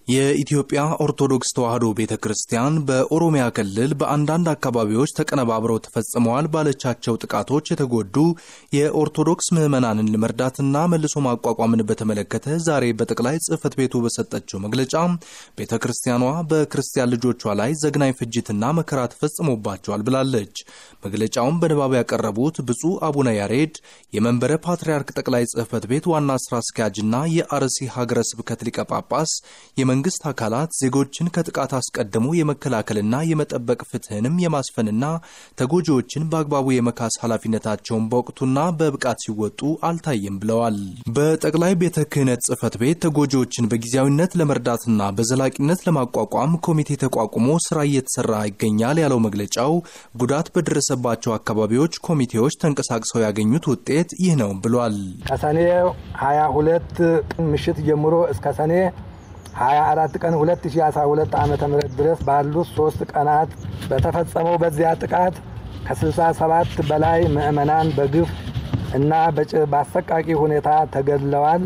የኢትዮጵያ ኦርቶዶክስ ተዋሕዶ ቤተ ክርስቲያን በኦሮሚያ ክልል በአንዳንድ አካባቢዎች ተቀነባብረው ተፈጽመዋል ባለቻቸው ጥቃቶች የተጎዱ የኦርቶዶክስ ምዕመናንን ለመርዳትና መልሶ ማቋቋምን በተመለከተ ዛሬ በጠቅላይ ጽሕፈት ቤቱ በሰጠችው መግለጫ ቤተ ክርስቲያኗ በክርስቲያን ልጆቿ ላይ ዘግናኝ ፍጅትና መከራ ተፈጽሞባቸዋል ብላለች። መግለጫውን በንባብ ያቀረቡት ብፁዕ አቡነ ያሬድ የመንበረ ፓትርያርክ ጠቅላይ ጽሕፈት ቤት ዋና ስራ አስኪያጅና የአርሲ ሀገረ ስብከት ሊቀ ጳጳስ የመንግስት አካላት ዜጎችን ከጥቃት አስቀድሞ የመከላከልና የመጠበቅ ፍትህንም የማስፈንና ተጎጂዎችን በአግባቡ የመካስ ኃላፊነታቸውን በወቅቱና በብቃት ሲወጡ አልታየም ብለዋል። በጠቅላይ ቤተ ክህነት ጽሕፈት ቤት ተጎጂዎችን በጊዜያዊነት ለመርዳትና በዘላቂነት ለማቋቋም ኮሚቴ ተቋቁሞ ስራ እየተሰራ ይገኛል ያለው መግለጫው ጉዳት በደረሰባቸው አካባቢዎች ኮሚቴዎች ተንቀሳቅሰው ያገኙት ውጤት ይህ ነው ብሏል። ከሰኔ 22 ምሽት ጀምሮ እስከ ሰኔ 24 ቀን 2012 ዓ ም ድረስ ባሉት ሶስት ቀናት በተፈጸመው በዚያ ጥቃት ከ67 በላይ ምዕመናን በግፍ እና በአሰቃቂ ሁኔታ ተገድለዋል።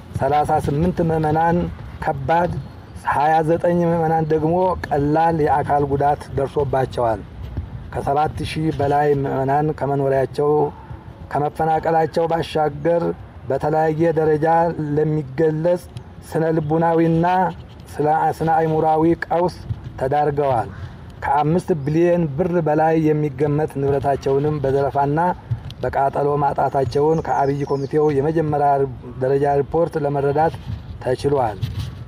38 ምዕመናን ከባድ፣ 29 ምዕመናን ደግሞ ቀላል የአካል ጉዳት ደርሶባቸዋል። ከ7 ሺህ በላይ ምዕመናን ከመኖሪያቸው ከመፈናቀላቸው ባሻገር በተለያየ ደረጃ ለሚገለጽ ስነ ልቡናዊና ስነ አይሙራዊ ቀውስ ተዳርገዋል። ከአምስት ቢሊዮን ብር በላይ የሚገመት ንብረታቸውንም በዘረፋና በቃጠሎ ማጣታቸውን ከአብይ ኮሚቴው የመጀመሪያ ደረጃ ሪፖርት ለመረዳት ተችሏል።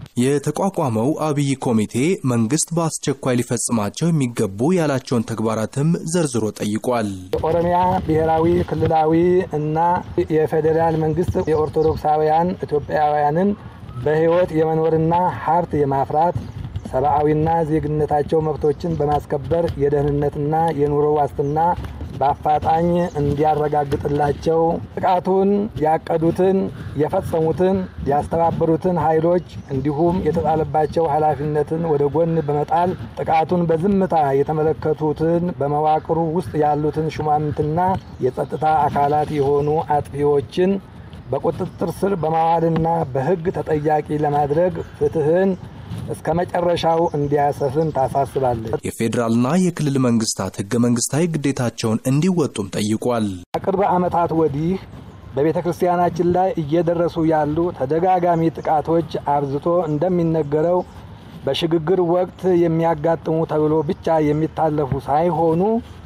የተቋቋመው አብይ ኮሚቴ መንግስት በአስቸኳይ ሊፈጽማቸው የሚገቡ ያላቸውን ተግባራትም ዘርዝሮ ጠይቋል። የኦሮሚያ ብሔራዊ ክልላዊ እና የፌዴራል መንግስት የኦርቶዶክሳውያን ኢትዮጵያውያንን በሕይወት የመኖርና ሀብት የማፍራት ሰብአዊና ዜግነታቸው መብቶችን በማስከበር የደህንነትና የኑሮ ዋስትና በአፋጣኝ እንዲያረጋግጥላቸው ጥቃቱን ያቀዱትን፣ የፈጸሙትን፣ ያስተባበሩትን ኃይሎች እንዲሁም የተጣለባቸው ኃላፊነትን ወደ ጎን በመጣል ጥቃቱን በዝምታ የተመለከቱትን በመዋቅሩ ውስጥ ያሉትን ሹማምንትና የጸጥታ አካላት የሆኑ አጥፊዎችን በቁጥጥር ስር በማዋልና በሕግ ተጠያቂ ለማድረግ ፍትህን እስከ መጨረሻው እንዲያሰፍን ታሳስባለች። የፌዴራልና የክልል መንግስታት ህገ መንግስታዊ ግዴታቸውን እንዲወጡም ጠይቋል። ከቅርብ ዓመታት ወዲህ በቤተ ክርስቲያናችን ላይ እየደረሱ ያሉ ተደጋጋሚ ጥቃቶች አብዝቶ እንደሚነገረው በሽግግር ወቅት የሚያጋጥሙ ተብሎ ብቻ የሚታለፉ ሳይሆኑ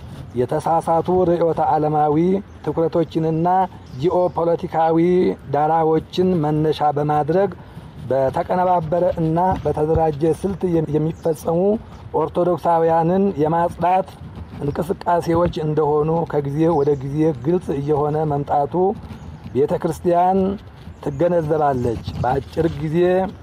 የተሳሳቱ ርዕዮተ ዓለማዊ ትኩረቶችንና ጂኦፖለቲካዊ ዳራዎችን መነሻ በማድረግ በተቀነባበረ እና በተደራጀ ስልት የሚፈጸሙ ኦርቶዶክሳውያንን የማጽዳት እንቅስቃሴዎች እንደሆኑ ከጊዜ ወደ ጊዜ ግልጽ እየሆነ መምጣቱ ቤተ ክርስቲያን ትገነዘባለች። በአጭር ጊዜ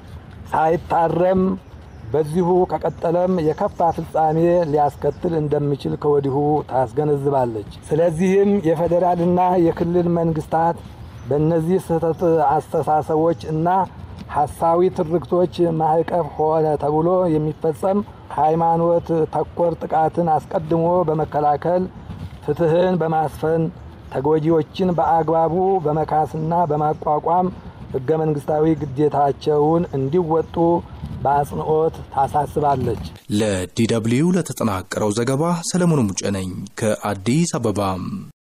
ሳይታረም በዚሁ ከቀጠለም የከፋ ፍጻሜ ሊያስከትል እንደሚችል ከወዲሁ ታስገነዝባለች። ስለዚህም የፌዴራልና የክልል መንግስታት በእነዚህ ስህተት አስተሳሰቦች እና ሀሳዊ ትርክቶች ማዕቀፍ ሆነ ተብሎ የሚፈጸም ሃይማኖት ተኮር ጥቃትን አስቀድሞ በመከላከል ፍትህን በማስፈን ተጎጂዎችን በአግባቡ በመካስና በማቋቋም ህገ መንግስታዊ ግዴታቸውን እንዲወጡ በአጽንኦት ታሳስባለች። ለዲ ደብልዩ ለተጠናቀረው ዘገባ ሰለሞን ሙጬ ነኝ ከአዲስ አበባ።